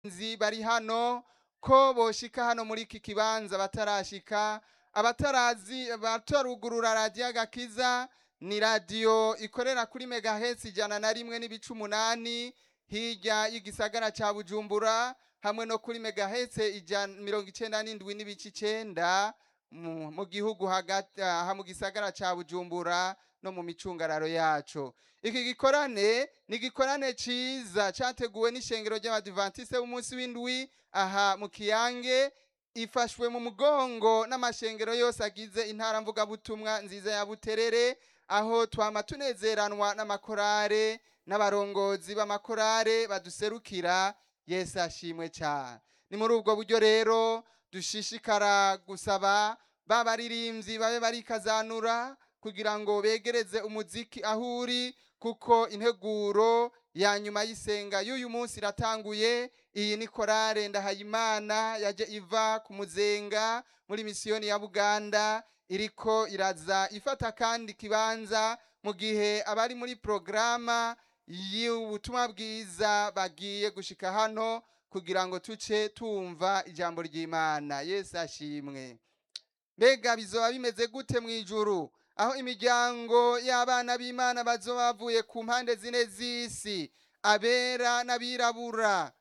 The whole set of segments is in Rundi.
nzi bari hano ko boshika hano muri iki kibanza batarashika abatarazi batarugurura radiyo agakiza ni radiyo ikorera kuri megahesi ijana na rimwe n'ibice umunani hirya y'igisagara ca bujumbura hamwe no kuri megahese ijana mirongo icenda n'indwi n'ibice icenda mu mu gihugu hagati aha mu gisagara ca bujumbura no mu micungararo yaco iki gikorane ni igikorane ciza categuwe n'ishengero ry'abadivantiste b'umunsi w'indwi aha mu kiyange ifashwe mu mugongo n'amashengero yose agize intara mvugabutumwa nziza ya buterere aho twama tunezeranwa n'amakorare n'abarongozi b'amakorare baduserukira yesu ashimwe cyane ni muri ubwo buryo rero dushishikara gusaba ba baririmbyi babe barikazanura kugira ngo begereze umuziki aho uri kuko integuro ya nyuma y'isenga y'uyu munsi iratanguye iyi ni korale ndahayimana yaje iva ku muzenga muri misiyoni ya buganda iriko iraza ifata kandi kibanza mu gihe abari muri porogaramu y'ubutumwa bwiza bagiye gushika hano kugira ngo tuce tumva ijambo ry'imana yesu ashimwe mbega bizoba bimeze gute mu ijuru aho imiryango y'abana b'imana bazoba bavuye ku mpande zine z'isi abera n'abirabura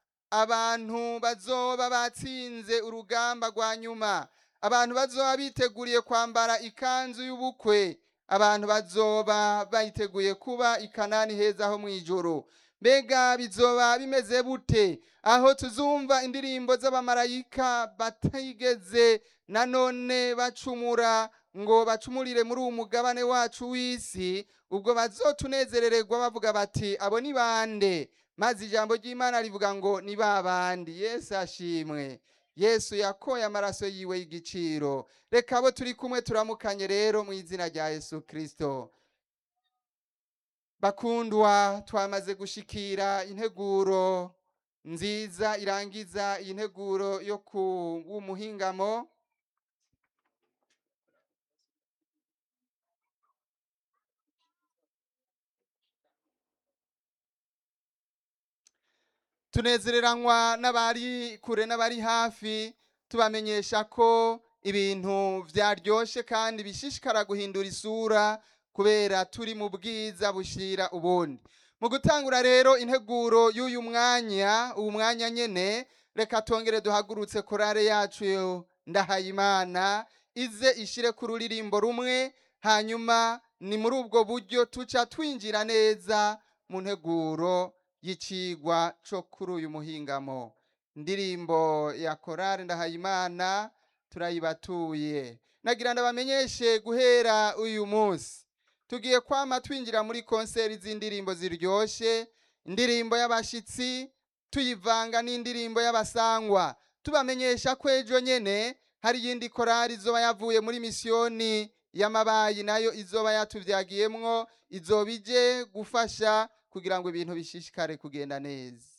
abantu bazoba batsinze urugamba rwa nyuma abantu bazoba biteguriye kwambara ikanzu y'ubukwe abantu bazoba bayiteguye kuba ikanani heza ho mu ijoro mbega bizoba bimeze bute aho tuzumva indirimbo z'abamarayika batigeze nanone bacumura ngo bacumurire muri uwo mugabane wacu w'isi ubwo bazotunezerererwa bavuga bati abo ni bande maze ijambo ry'imana rivuga ngo ni ba bandi yesu ashimwe yesu yakoye amaraso yiwe y'igiciro reka abo turi kumwe turamukanye rero mu izina rya yesu kirisito bakundwa twamaze gushikira integuro nziza irangiza iyi nteguro yo ku w'umuhingamo tunezereranywa n'abari kure n'abari hafi tubamenyesha ko ibintu byaryoshe kandi bishishikara guhindura isura kubera turi mu bwiza bushira ubundi mu gutangura rero integuro y'uyu mwanya uwu mwanya nyene reka tongere duhagurutse korale yacu ndahayimana ize ishire ku ruririmbo rumwe hanyuma ni muri ubwo buryo tuca twinjira neza mu nteguro y'icigwa co kuri uyu muhingamo indirimbo ya korale ndahayimana turayibatuye nagira ndabamenyeshe guhera uyu munsi tugiye kwama twinjira muri konseri z'indirimbo ziryoshe indirimbo y'abashitsi tuyivanga n'indirimbo y'abasangwa tubamenyesha ko ejo nyene hari iyindi korali izoba yavuye muri misiyoni y'amabayi nayo izoba yatuvyagiyemwo izoba ije gufasha kugira ngo ibintu bishishikare kugenda neza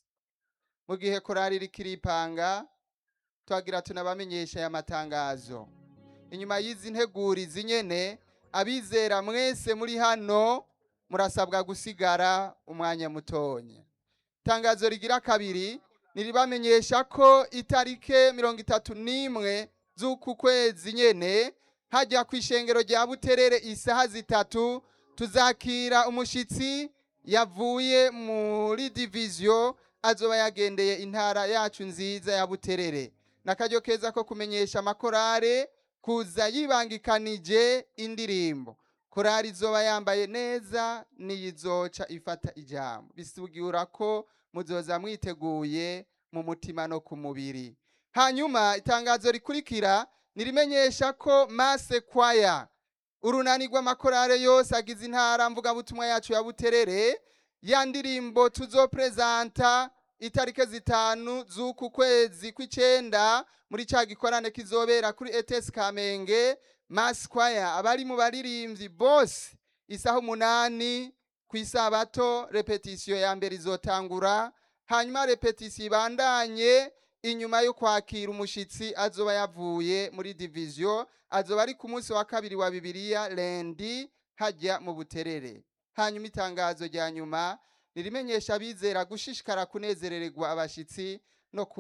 mu gihe korali iriko iripanga twagira tunabamenyesha aya matangazo inyuma y'izi ntegurizi nyene abizera mwese muri hano murasabwa gusigara umwanya mutonya itangazo rigira kabiri niribamenyesha ko itarike mirongo itatu n'imwe z'uku kwezi nyene hajya ku ishengero rya buterere isaha zitatu tuzakira umushitsi yavuye muri diviziyo azoba yagendeye intara yacu nziza ya buterere n'akaryo keza ko kumenyesha amakorare kuza yibangikanije indirimbo korari izoba yambaye neza niyizoca ifata ijambo bisigura ko muzoza mwiteguye mu mutima no ku mubiri hanyuma itangazo rikurikira nirimenyesha ko mase kwaya urunani rw'amakorare yose agize intara mvugabutumwa yacu ya buterere ya ndirimbo tuzoprezanta itarike zitanu z'uku kwezi kw'icenda muri ca gikorane kizobera kuri ETS Kamenge Mass Choir abari mu baririmbyi bose isaha umunani ku isabato repetition ya mbere izotangura hanyuma repetition ibandanye inyuma yo kwakira umushitsi azoba yavuye muri division azoba ari ku munsi wa kabiri wa bibiliya lendi hajya mu buterere hanyuma itangazo rya nyuma nirimenyesha abizera gushishikara kunezerererwa abashitsi no